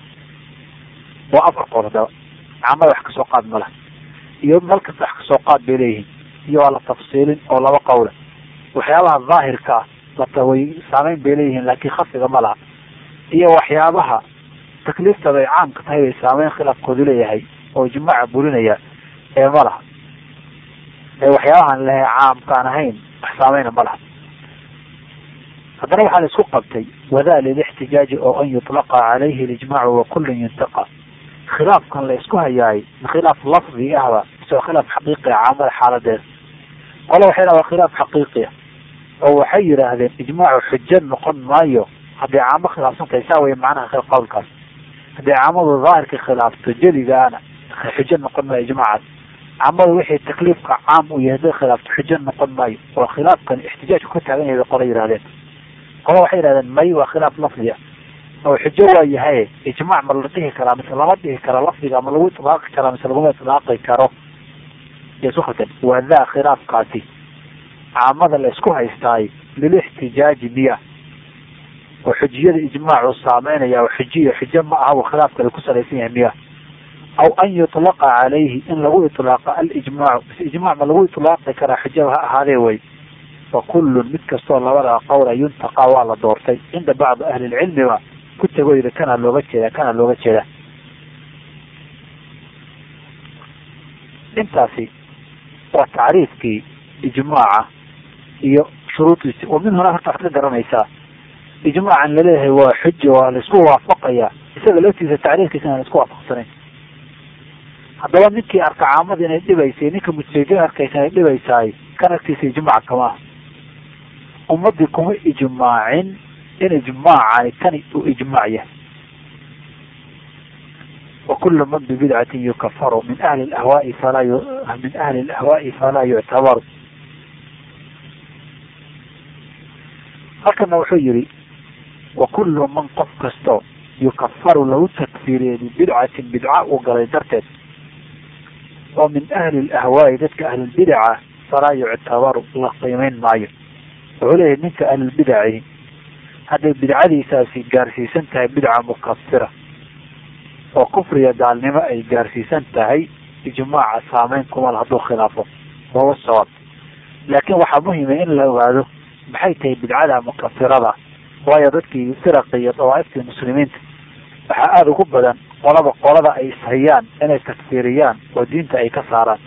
waa afar qool hadaba caamada wax kasoo qaad ma laha iyo meel kasta wax kasoo qaad bay leeyihiin iyo waa la tafsiilin oo laba qowla waxyaabaha daahirka ah lataway saameyn bay leeyihiin laakiin khafiga ma laha iyo waxyaabaha takliiftada ay caamka tahay bay saameyn khilaafkoodu leeyahay oo ijmaaca burinaya ee ma laha ee waxyaabahaan lehe caamkaan ahayn wax saameyna ma laha haddana waxaa la isku qabtay wadaa lilixtijaaji oo an yutlaqa calayhi alijmaacu wa kullun yuntaqa khilaafkan la isku hayaay khilaaf lafdi ahba isoo khilaaf xaqiiqi ah caamada xaaladeeda qole waxay dhaha waa khilaaf xaqiiqiya oo waxay yidhaahdeen ijmaacu xujo noqon maayo hadday caamo khilaafsan tahay saa wey macnaha qowlkaas hadday caamadu daahirka khilaafto jeligaana xujo noqon maayo ijmaacaas caamadu wixii takliifka caam u yahay hadday khilaafto xujo noqon maayo oo khilaafkan ixtijaajku ka taagan yahay bay qole yidhahdeen qole waxay yidhahdeen may waa khilaaf lafdi ah oo xujo waa yahay ijmaac ma la dhihi karaa mise lama dhihi karo lafdiga ma lagu itlaaqi karaa mise laguma itlaaqi karo isu khaldan waa daa khilaafkaasi caamada la isku haystaay lilixtijaaji miya oo xujiyada ijmaacu saameynaya oo xujiyo xujo ma aha uu khilaafkale ku salaysan yahay miya aw an yutlaqa calayhi in lagu itlaaqa alijmaacu mise ijmac ma lagu itlaaqi karaa xujaba ha ahaadee way fa kullun mid kastoo labada qowla yuntaqa waa la doortay cinda bacdi ahli lcilmiba ku tagoyda kana looga jeeda kana looga jeeda intaasi waa tacriifkii ijmaaca iyo shuruudiisi oo min huna horta waxad ka garanaysaa ijmaacan laleeyahay waa xuja waa laisku waafaqaya isaga laftiisa tacriifkiisa aan laisku waafaqsanayn haddaba ninkii arka caamada inay dhibaysay ninka mujtahidiin arkaysa inay dhibaysaay kan agtiisa ijmaac kama ah ummadii kuma ijmaacin in ijmaacani kani uu ijmaac yahay wakulu man bibidcatin yukafaru min ahli ahwaai falaa min ahli lahwaai falaa yuctabaru halkana wuxuu yihi wakulu man qof kasto yukafaru lagu takfiiriyey bibidcatin bidca uu galay darteed oo min ahli lahwaai dadka ahlulbidaca falaa yuctabaru la qiimeyn maayo wuxuu leeyahay ninka ahlulbidaci hadday bidcadiisaasi gaarsiisan tahay bidca mukafira oo kufriga gaalnimo ay gaarsiisan tahay ijmaaca saameyn kumal hadduu khilaafo wawa sawaab laakiin waxaa muhima in la ogaado maxay tahay bidcada mukafirada waayo dadkii firaqi iyo dawaaiftii muslimiinta waxaa aada ugu badan qolaba qolada ay ishayaan inay takfiiriyaan oo diinta ay ka saaraan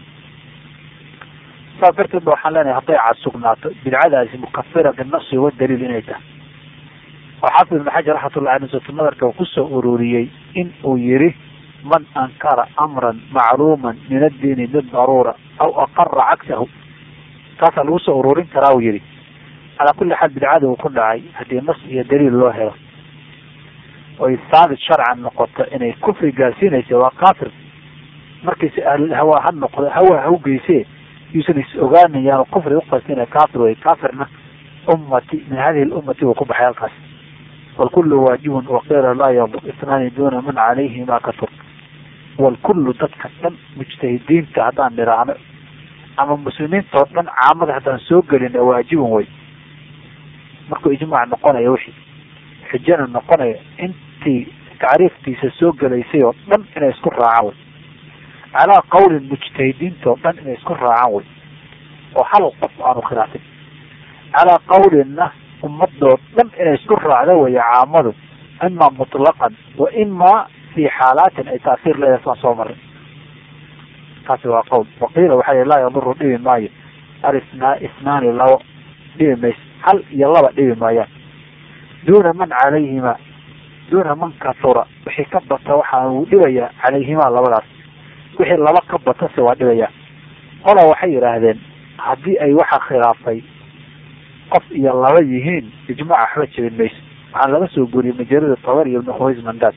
saas darteed ba waxaan leenahay hadday casugnaato bidcadaasi mukafira binasi wa daliil inay tahay oo xaafid ibn xajar raxmatullahi alay satu nadarka uu kusoo ururiyey in uu yihi man ankara amran macluuman min addiini bidaruura aw aqara cagsahu taasaa lagu soo ururin karaa uu yihi calaa kulli xaal bidcada uu ku dhacay haddii nas iyo daliil loo helo oy saabit sharcan noqoto inay kufri gaarsiinaysa waa kaafir markayse ahlulhawa ha noqdo hawa ha ugeyse yuusan is ogaanayaan kufri uqastina kaafir wey kaafirna ummati min hadihi lummati uu ku baxay halkaas walkullu waajibun waqiila laa yadur itnaani duna man calayhima katur walkullu dadka dhan mujtahidiinta haddaan niraahno ama muslimiinta oo dhan caamada haddaan soo gelin waajibun wey markuu ijmaac noqonayo wixii xujana noqonayo intii tacriiftiisa soo gelaysay oo dhan inay isku raacaan wey calaa qawlin mujtahidiinta oo dhan inay isku raacaan wey oo hal qof aanu khilaafin calaa qawlinna ummadoo dhan inay isku raacda wey caamadu ima mutlaqan wa ima fi xaalaatin ay taasiir leedahay saan soo maray taasi waa qowl waqiila waxaa laa yaduru dhibi maayo alisnaa isnaani labo dhibi mayso hal iyo laba dhibi maayaan duuna man calayhima duuna man katura wixii ka bata waxaa uu dhibayaa calayhimaa labadaas wixii laba ka batase waa dhibayaa qola waxay yidhaahdeen haddii ay waxa khilaafay qof iyo laba yihiin ijmaaca waxba jebin mayso waxaan laga soo guuriyey majalada tabar iyo ibnu khuways mandaad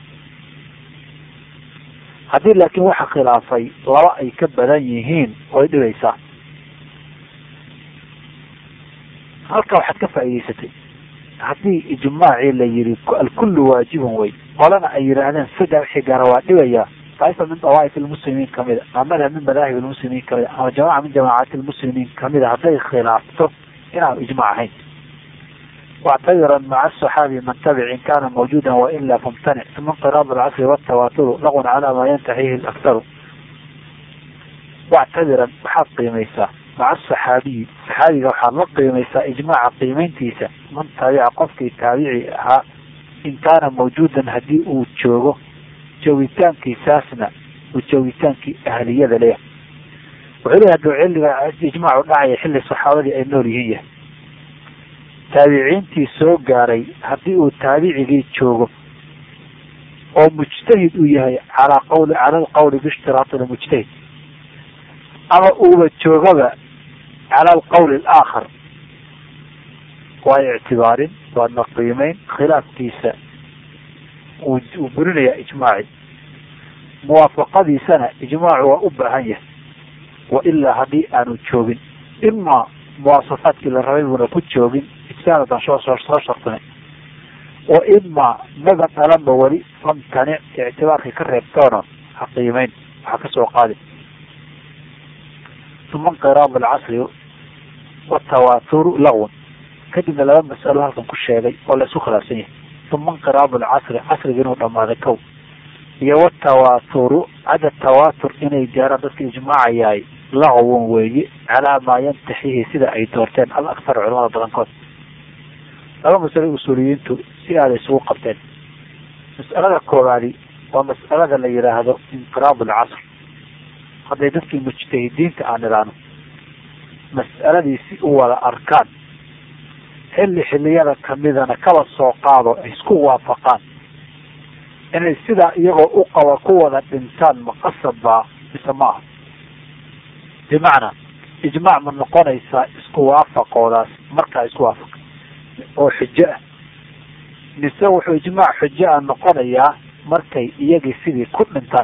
haddii laakiin waxa khilaafay laba ay ka badan yihiin way dhibaysaa halka waxaad ka faa'iidaysatay haddii ijmaacii la yihi alkullu waajibun wey qolana ay yidhaahdeen saddex wixii gaara waa dhibayaa daa'ifa min dawaaif lmuslimiin kamida ama madhab min madaahib lmuslimiin kamida ama jamaca min jamaacati lmuslimiin kamida hadday khilaafto inaanu ijmac ahayn واعتذرا مع الصحابي من تبع إن كان موجودا وإلا فامتنع ثم انقراض العصر والتواتر لغو على ما ينتهيه الأكثر واعتذرا waxaad qiimaysaa maca asaxaabiyi saxaabiga waxaad la qiimaysaa ijmaaca qiimayntiisa man taabica qofkii taabici ahaa in kaana mawjuudan haddii uu joogo joogitaankiisaasna uu joogitaankii ahliyada leeyahay wuxuu leeyahay haduu xilliga ijmaacu dhacaya xilli saxaabadii ay nool yihiin yahay taabiciintii soo gaaray haddii uu taabicigii joogo oo mujtahid uu yahay calaa qawli cala alqawli biishtiraati lmujtahid ama uuba joogaba cala alqawli alaakhar waa ictibaarin waadna qiimeyn khilaafkiisa uu burinayaa ijmaaci muwaafaqadiisana ijmaacu waa u baahan yahay wa ilaa haddii aanu joogin imaa muwaasafaadkii la rabay buuna ku joogin ijtihaadadan soo soo soo shartinay wa imaa maba dhalanba weli famtanic ictibaarkii ka reebtoona ha qiimeyn waxa kasoo qaadi uma inqiraad alcasri watawaaturu lagwan kadibna laba mas'alo halkan ku sheegay oo la isku khilaafsan yahay uma inqiraad alcasri casriga inuu dhamaaday kow iyo watawaaturu cada tawaatur inay gaaraan dadka ijmaacayaay laqwan weeye calaa maa yantaxihi sida ay doorteen al aktar culamada badankood laba masalo usuuliyiintu si aada isugu qabteen mas'alada koowaadi waa mas'alada la yidhaahdo inqiraad alcasr hadday dadkii mujtahidiinta aan idhaahno mas'aladii si u wada arkaan xilli xilliyada kamidana kaba soo qaado ay isku waafaqaan inay sidaa iyagoo u qaba ku wada dhintaan maqasab baa mise ma aha bimacnaa ijmaac ma noqonaysaa isku waafaqoodaas markaa isku waafaqa oo xujo ah mise wuxuu ijmaac xujo ah noqonayaa markay iyagii sidii ku dhintaan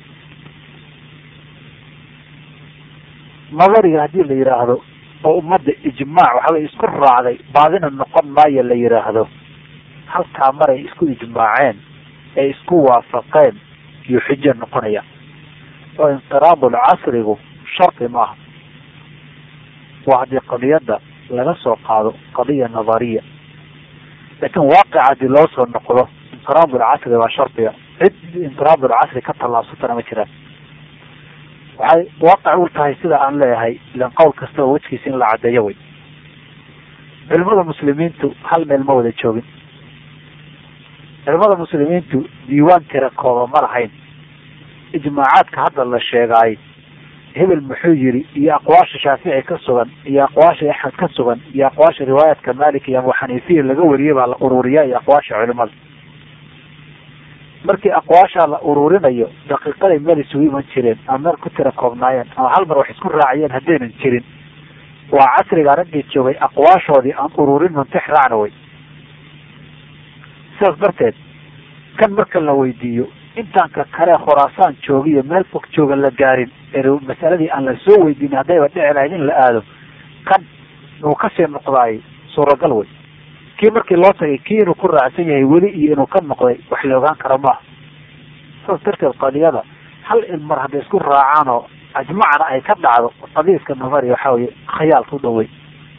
nadariga haddii la yidhaahdo oo ummadda ijmaac waxaway isku raacday baadina noqon maayo la yidhaahdo halkaa maray isku ijmaaceen ee isku waafaqeen iyo xujo noqonaya oo inqiraadul casrigu shardi maaha waa haddii qadiyadda laga soo qaado qadiya nadariya laakiin waaqic haddii loo soo noqdo inqiraadul casri waa shardiga cid inqiraad alcasri ka tallaabsatana ma jiraan waxay waaqac u tahay sida aan leeyahay ilan qowl kasta oo wejkiisa in la caddeeyo wey culimada muslimiintu hal meel ma wada joogin culimada muslimiintu diiwaan tira kooba ma lahayn ijmaacaadka hadda la sheegaay hebel muxuu yiri iyo aqwaasha shaafici ka sugan iyo aqwaasha axmed ka sugan iyo aqwaasha riwaayaadka malik iyo abu xaniifiya laga wariyay baa la ururiya iyo aqwaasha culimada markii aqwaashaa la ururinayo daqiiqaday meel isugu iman jireen ama meel ku tira koobnaayeen ama hal mar wax isku raaciyeen haddaynan jirin waa casriga raggii joogay aqwaashoodii aan ururin muntix raacna wey sidaas darteed kan marka la weydiiyo intaan ka kale khuraasaan joogiyo meel fog jooga la gaarin ee masaladii aan la soo weydiinin haddayba dhici lahayd in la aado kan inuu kasii noqdaay suuragal wey kii markii loo tagay kii inuu ku raacsan yahay weli iyo inuu ka noqday wax la ogaan karo maaha saas darteed qadiyada hal in mar hadday isku raacaan oo ajmacna ay ka dhacdo qadiiska namari waxa weye khayaalka u dhawey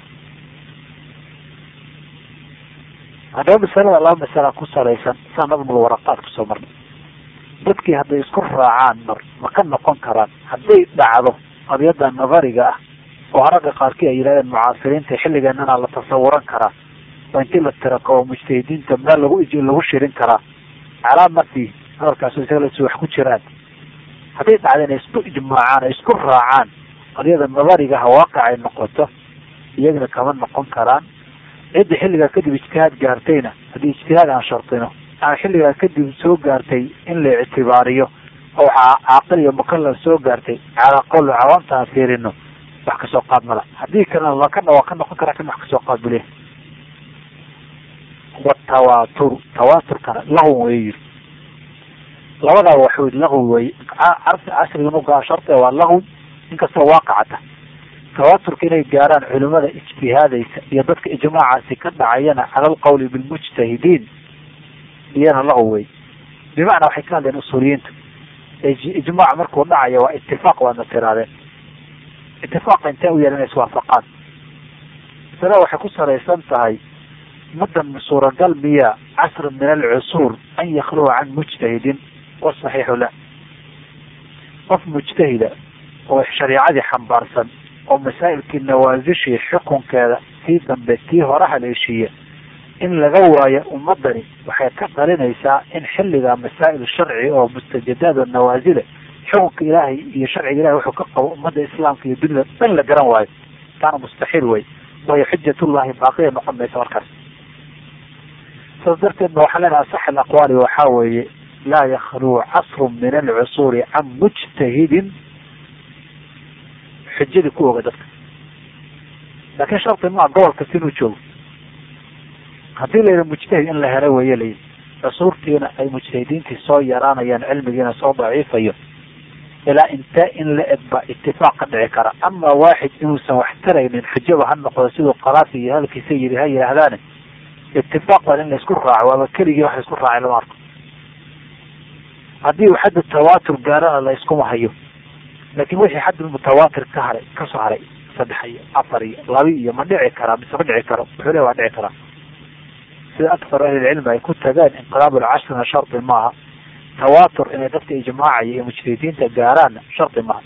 haddaba masalada laba masala ku salaysan saa nadmul waraqaad kusoo marnay dadkii hadday isku raacaan mar ma ka noqon karaan hadday dhacdo qadiyada nabariga ah oo ragga qaarkii ay yidhahdeen mucaasiriinta xilligeenana la tasawuran karaa oo intii la tirako oo mujtahidiinta meel lagu lagu shirin karaa calaa marti hadalkaasu isaga las wax ku jiraan hadday dhacda inay isku ijmaacaan ay isku raacaan qadiyada nabarigaha waaqic ay noqoto iyagana kama noqon karaan cidda xilligaa kadib ijtihaad gaartayna haddii ijtihaad aan shardino ama xilligaa kadib soo gaartay in la ictibaariyo oo waxaa caaqil iyo mukalaf soo gaartay calaa qowl cawaamta aan fiirino wax kasoo qaad mala haddii kalena lakana waa ka noqon karaa kan wax kasoo qaad buliya watawaatur tawaaturkana lahw way yiri labadaa waxu lahw wey casriga nugaa shardi waa lahw inkastoo waaqicata tawaaturka inay gaaraan culimada ijtihaadaysa iyo dadka ijmaacaasi ka dhacayana cala alqawli bilmujtahidiin iyana lahw wey bimacnaa waxay ka hadleen usuuliyiinta ijmaac markuu dhacayo waa itifaaq waadna tiraadeen itifaaqa intee u yeelan inay iswaafaqaan masalada waxay ku salaysan tahay mudan suuragal miya casr min alcusuur an yakluwa can mujtahidin wasaxiixu la qof mujtahida oo shariicadii xambaarsan oo masaa'ilkii nawaasishii xukunkeeda tii dambe tii hore haleeshiiya in laga waayo ummadani waxay ka dhalinaysaa in xilligaa masaa'il sharci oo mustajadaad oo nawaasile xukunka ilaahay iyo sharciga ilahay wuxuu ka qabo ummadda islaamka iyo dunida dhan la garan waayo taana mustaxiil wey waayo xujatullahi baaqiya noqon maysa markaas saas darteed ba waxaa leenaha asax alaqwaali waxaa weeye laa yakluu casru min alcusuuri can mujtahidin xujadii ku oga dadka laakin shardi maa gobol kasta inuu joogo haddii la yidhi mujtahid in la helo weeye layidhi cusuurtiina ay mujtahidiintii soo yaraanayaan cilmigiina soo daciifayo ilaa intee in la eg ba itifaaq ka dhici kara ama waaxid inuusan wax taraynin xujaba ha noqdo siduu qaraasi iyo hadalkiisa yidhi ha yidhaahdaane itifaaq baa in la isku raaco waaba keligii wax la isku raacay lama arko haddii uu xaddu tawaatur gaarana la iskuma hayo laakin wixii xaddul mutawaatir ka haray kasoo haray saddex iyo afar iyo labi iyo ma dhici karaa mise ma dhici karo wuxuu le waa dhici karaa sida akthar ahlilcilmi ay ku tageen inqilaab alcashrina shardi maaha tawaatur inay dadka ijmaacaya iyo mujtahidiinta gaaraanna shardi maaha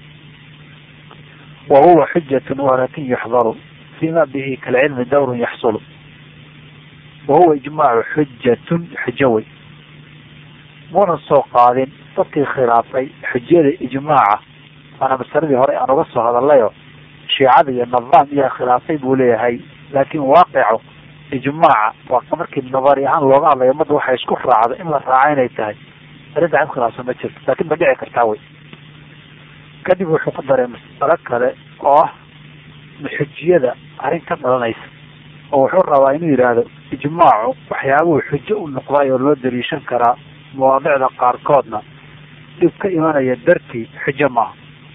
wa huwa xujatun walakin yuxdaru fima bihi kalcilmi dawrun yaxsulu wa huwa ijmaacu xujatun xujo wey muuna soo qaadin dadkii khilaafay xujada ijmaaca waana masaladii hore aan uga soo hadalayo shiicada iyo nidaam iyaa khilaafay buu leeyahay laakin waaqico ijmaaca waa markii nabari ahaan looga hadlayo ummadda waxay isku raacdo in la raaco inay tahay arrinta cid khilaafsan ma jirto laakin ma dhici kartaa wey kadib wuxuu ku daray masalo kale oo ah xujiyada arrin ka dhalanaysa oo wuxuu rabaa inuu yidhaahdo ijmaacu waxyaabuhu xujo u noqday oo loo daliishan karaa mawaadicda qaarkoodna dhib ka imanaya dartii xujo maaha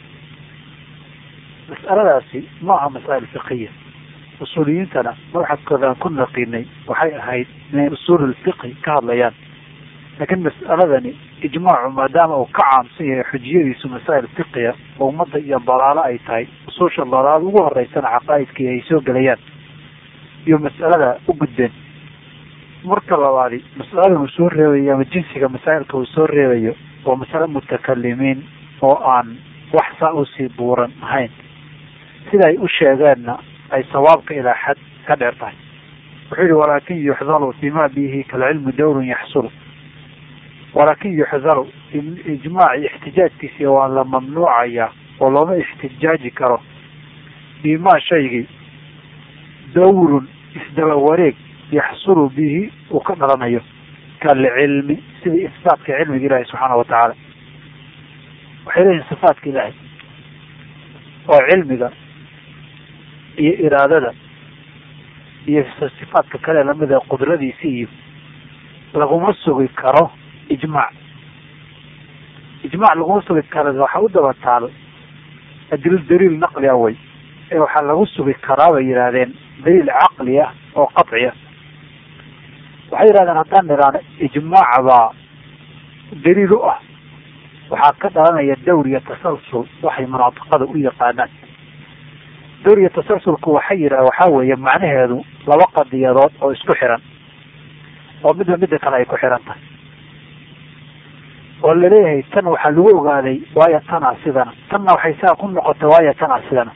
mas'aladaasi ma aha masaa'il fiqiya usuuliyiintana mabxadkooda aan ku naqiinay waxay ahayd inay usuul ulfiqhi ka hadlayaan laakiin mas'aladani ijmaacu maadaama uu ka caamsan yahay xujiyadiisu masaa'il fiqiya oo ummadda iyo dalaalo ay tahay usuusha dalaalo ugu horeysana caqaa'idkii ay soo gelayaan iyo mas'alada u gudbeen marka labaadi masalada uu soo reebayo ama jinsiga masaa'ilka uu soo reebayo waa masale mutakalimiin oo aan wax saa usii buuran ahayn sida ay u sheegeenna ay sawaabka ilaa xad ka dheer tahay wuxuu yihi walaakin yuxdaru bima bihi kalcilmi dawrun yaxsulu walaakin yuxdaru ijmaaci ixtijaajkiisi waa la mamnuucaya oo looma ixtijaaji karo bimaa shaygii dawrun isdaba wareeg yaxsulu bihi uu ka dhalanayo kalcilmi sidii isbaatka cilmiga ilaahi subxaana watacaala waxay leeyihin sifaatka ilaahay oo cilmiga iyo iraadada iyo sifaadka kale lamida qudradiisi iyo laguma sugi karo ijmaac ijmaac laguma sugi karo waxaa u daba taal adil daliil naqli ah way ee waxaa lagu sugi karaa bay yidhaahdeen daliil caqli ah oo qaci ah waxay yidhahdeen haddaan nidhaano ijmaac baa daliil u ah waxaa ka dhalanaya dawriya tasalsul waxay munaatiqada u yaqaanaan dawriya tasalsulku waxay yidhaha waxaa weeye macnaheedu laba qadiyadood oo isku xiran oo midba midda kale ay ku xiran tahay oo laleeyahay tan waxaa lagu ogaaday waayo tanaa sidana tanna waxay saa ku noqotay waayo tanaa sidana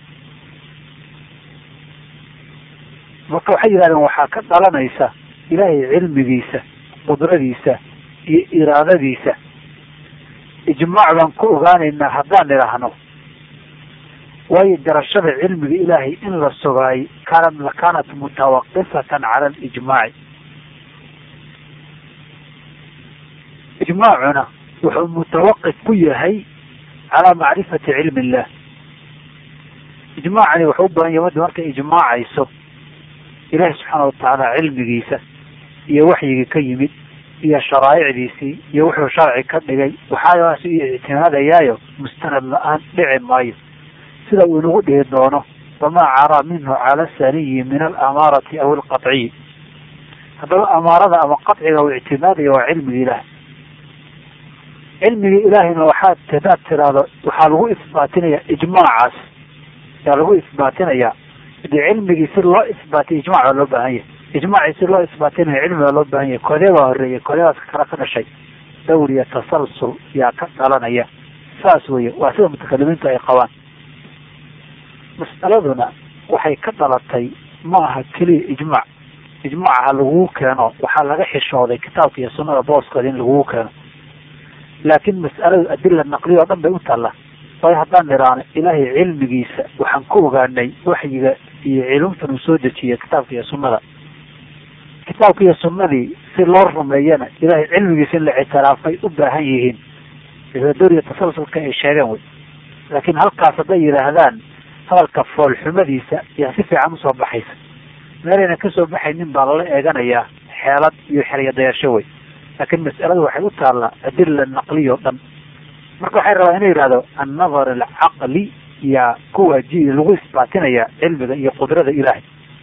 marka waxay yidhahdeen waxaa ka dhalanaysa ilaahay cilmigiisa qudradiisa iyo iraadadiisa ijmaac baan ku ogaanaynaa haddaan idhaahno waayo garashada cilmiga ilaahay in la sugaay kaanat lakaanat mutawaqifatan cala alijmaaci ijmaacuna wuxuu mutawaqif ku yahay calaa macrifati cilmi illah ijmaacani wuxuu u badan yahay madda markay ijmaacayso ilaahi subxaana watacaala cilmigiisa iyo waxyigii ka yimid iyo sharaa'icdiisii iyo wuxuu sharci ka dhigay waxaas iyo ictimaadayaayo mustanad la-aan dhici maayo sida uu inagu dhihi doono wamaa caraa minhu cala saniyi min alamaarati aw alqaciyi haddaba amaarada ama qaciga uu ictimaadaya waa cilmiga ilaah cilmiga ilaahayna waxaad hadaad tiraahdo waxaa lagu isbaatinaya ijmaacaas yaa lagu isbaatinayaa de cilmigii si loo isbaatiy ijmac baa loo baahan yahay ijmaacii si loo isbaatinayo cilmi baa loo baahan yahay kodee baa horeeyay kodeedaas kale ka dhashay dawriya tasalsul yaa ka dhalanaya saas weye waa sida mutakalimiintu ay qabaan mas'aladuna waxay ka dhalatay ma aha keliya ijmaac ijmaaca ha lagugu keeno waxaa laga xishooday kitaabka iyo sunnada booskooda in lagugu keeno laakiin mas'aladu adila naqliya oo dhan bay u taalla waayo haddaan nidhaano ilaahay cilmigiisa waxaan ku ogaanay waxyiga iyo cilumtan uu soo dejiyay kitaabka iyo sunnada kitaabka iyo sunnadii si loo rumeeyana ilaahay cilmigiisa in la ictiraafay u baahan yihiin doriya tasalsulka ay sheegeen wey laakiin halkaas hadday yidhaahdaan hadalka foolxumadiisa yaa si fiican usoo baxaysa meelayna kasoo baxaynin baa lala eeganayaa xeelad iyo xeryadayasho wey laakiin mas'aladu waxay u taallaa adila naqliya o dhan marka waxay rabaa inuu yidhahdo annadar alcaqli yaa kuwaaji lagu isbaatinaya cilmiga iyo qudrada ilaahay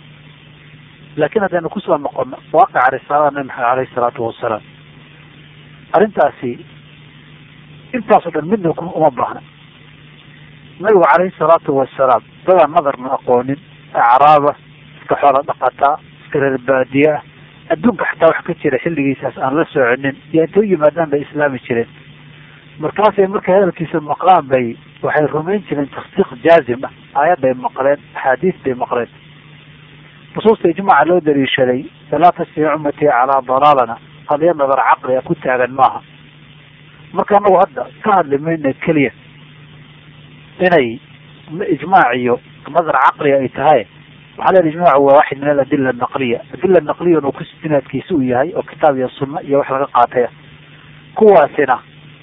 laakiin haddaynu kusoo noqono waaqaca risaalada nabi maxamed aleyhi salaatu wasalaam arrintaasi intaasoo dhan midna uma baahna nabigu caleyhi salaatu wasalaam dadaan nadarna aqoonin acraaba iska xoola dhaqataa iska reer baadiye ah adduunka xataa wax ka jira xilligiisaas aan la soconin iyo intay u yimaadaan bay islaami jireen markaasay markay hadalkiisa maqlaan bay waxay rumayn jireen tasdiiq jaazim ah aayadday maqleen axaadiis bay maqleen nusuusta ijmaaca loo daliishaday falaa tasfici ummatii calaa dalaalana qadiya nadar caqliga ku taagan maaha marka anagu hadda ka hadli mayna keliya inay ijmaac iyo nadar caqliga ay tahay waxaa leen ijmaacu waa waxid min aladila naqliya adila naqliyan uu kusinaadkiisa u yahay oo kitaab iyo sunna iyo wax laga qaataya kuwaasina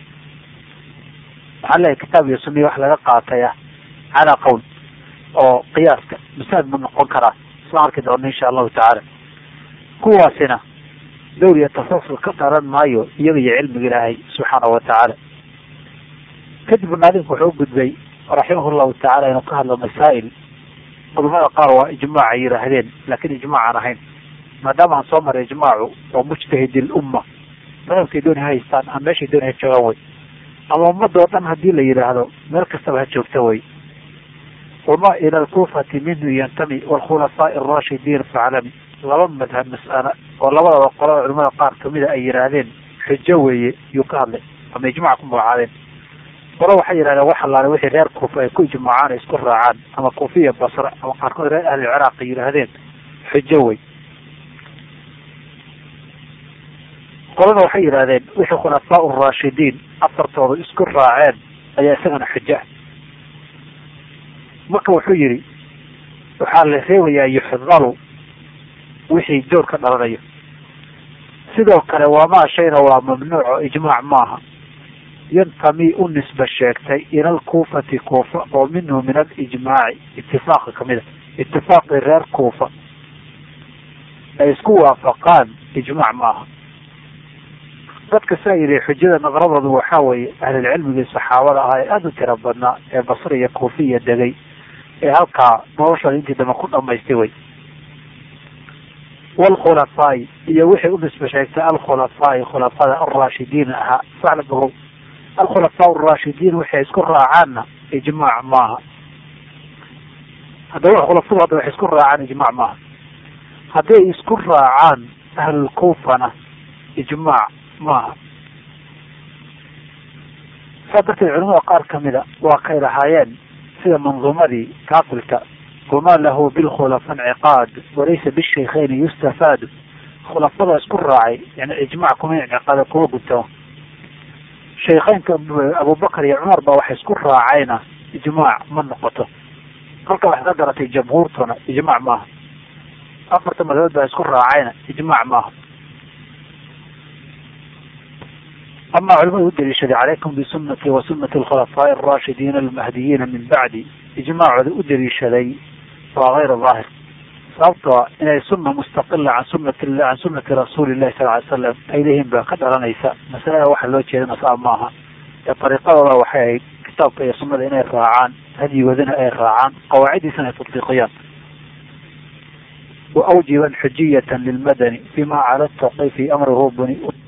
waxaa leeyahay kitaab iyo sunna iyo wax laga qaataya calaa qowl oo qiyaaska masaad ma noqon karaa isla arki doono insha allahu tacaala kuwaasina dawriya tasalsul ka dharan maayo iyaga iyo cilmiga ilaahay subxaanahu watacaala kadib naadinku wuxuu u gudbay raximah llahu tacala inuu ka hadlo masaa'il culamada qaar waa ijmaac ay yidhaahdeen laakiin ijmaac aan ahayn maadaama aan soo maray ijmaacu oo mujtahidi lumma madhabkay dooni ha haystaan ama meeshay dooni ha joogaan way ama ummadda oo dhan haddii la yidhaahdo meel kastaba ha joogta way wama ila alkuufati minhu yantami waalkhulafaa'i arashidiin faclami laba madhab mas'ala oo labadaba qolada culimada qaar kamida ay yidhaahdeen xujo weeye yuu ka hadlay ama ijmaca ku magacaadeen qolo waxay yidhahdeen wax allaale wixii reer kuufa ay ku ijmaacaan ay isku raacaan ama kuufiya basra ama qaarkood reer ahli ciraaq ay yidhaahdeen xujo wey qolana waxay yidhahdeen wixii khulafaa uraashidiin afartooda isku raaceen ayaa isagana xuja marka wuxuu yidhi waxaa la reebayaa yuxdalu wixii joor ka dhalanayo sidoo kale waamaa shayna waa mamnuuco ijmaac maaha yantami u nisba sheegtay ila alkuufati kuufa oo minhu min alijmaaci itifaaqa kamida itifaaqii reer kuufa ay isku waafaqaan ijmaac maaha dadka saa yidhi xujada naqradoodu waxaa weeye ahlulcilmigii saxaabada ahaa ee aada u tira badnaa ee basri iyo kuufiya degay ee halkaa noloshooda intii dambe ku dhamaystay wey waalkhulafaai iyo wixii u nisba sheegtay alkhulafaai khulafada alraashidiin ahaa sala bogow alkhulafaa araashidiin waxay isku raacaanna ijmaac maaha haddaba khulafadu hadda waxay isku raacaan ijmaac maaha hadday isku raacaan ahlulkuufana ijmaac maaha saa darteed culimada qaar kamida waa kay lahaayeen sida manduumadii kaafilka wama lahu bilkhulafa inciqaad walaysa bishaykeyni yustafaadu khulafada isku raacay yani ijmac kuma inciqaada kuma gutamo shaykheynka abubakar iyo cumar baa waxay isku raacayna ijmaac ma noqoto halka waxay ka garatay jamhuurtuna ijmaac maaha afarta madhabood baa isku raacayna ijmaac maaha ama culimadu u daliishaday calaykum bisunati wa sunati alkhulafaa'i alraashidiina almahdiyiina min bacdi ijmaacooda u daliishaday waa gayr daahir sababtoo inay sunna mustaqila can sunati can sunati rasuuli llahi sal ly slam ay leeyihiin baa ka dhalanaysa masalada waxa loo jeedana saa maaha ee dariiqadooda waxay ahayd kitaabka iyo sunnada inay raacaan hadyigoodana ay raacaan qawaaciddiisana ay tatbiiqiyaan wa awjiban xujiyatan lilmadani fima cala taqi fi amrihu buni